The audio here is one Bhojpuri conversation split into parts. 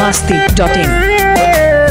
biharmasti.in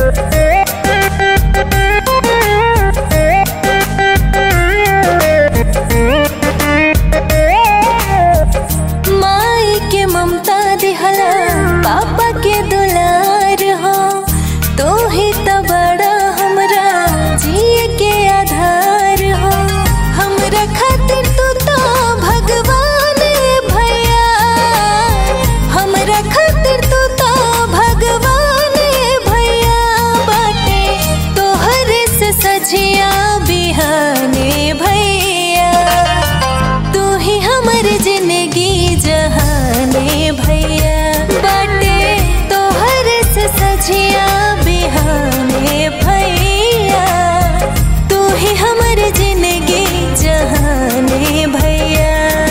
माई के ममता दिहला पापा के दुलार हो तो ही तो बड़ा हमरा जिए के आधार हो हमरा खातिर तू तो भगवान भैया हमरा खातिर तू तो भगवान भैया बाटे तोहरे से सजिया बिहाने भैया तू ही हमर जिंदगी जहाने भैया बाटे तोहर से सजिया बिहाने भैया तू ही हमर जिंदगी जहाने भैया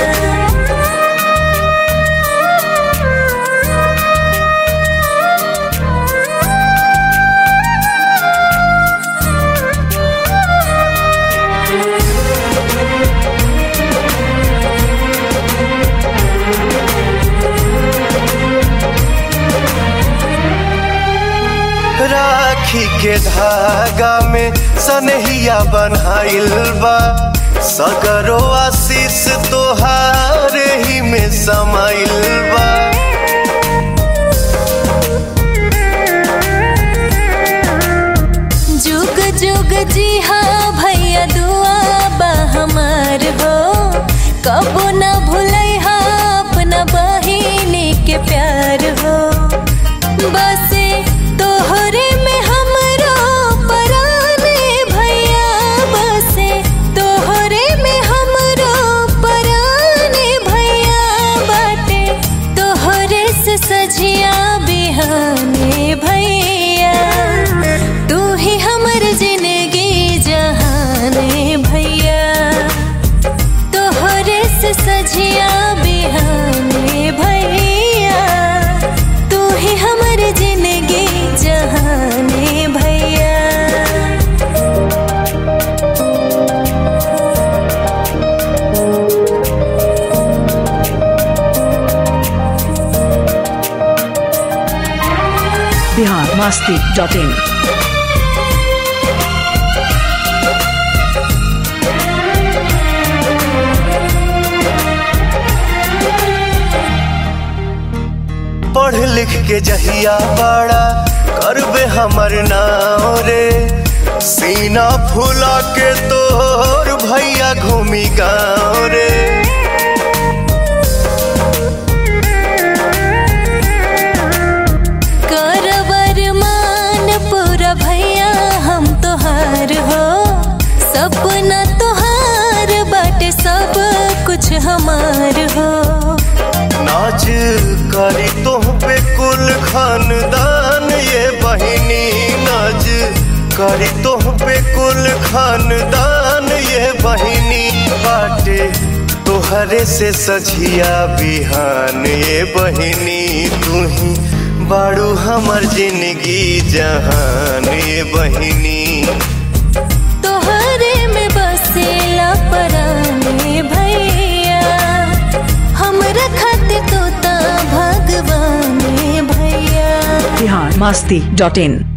राखी के धागा में सनहिया बन्हाइल बा सगरो आशीष तोहार ही में समाइल बा जुग जुग जी हाँ भैया दुआ बा हमार हो कबो न भूलै हा अपना बहिनी के प्यार हो बसे तोहरे में हमरो पराने भैया बसे तोहरे में हमरो पराने भैया बाटे तोहरे से सजिया बिहाने भैया तू ही हमर जिंदगी जहाने भैया तोहरे से सजिया बिहाने भैया तू ही हमर जिंदगी जहाने भैया biharmasti.in पढ़ लिख के जहिया बड़ा करबे हमर नाव रे सीना फूला के तोर भैया घूमी गाँव रे करवर मान पूरा भैया हम तोहार हो सपना तोहार बाटे सब कुछ हमार हो नाच करी तुह पे कुल खानदान ये बहिनी नाच करी तुह पे कुल खानदान ये बहिनी बाटे तोहरे से सझिया बिहान ये बहिनी तू ही बाड़ू हमर जिंदगी जहान ये बहिनी तोहरे में बसेला पराने भैया हमरा खातिर तो ता भगवान भैया biharmasti.in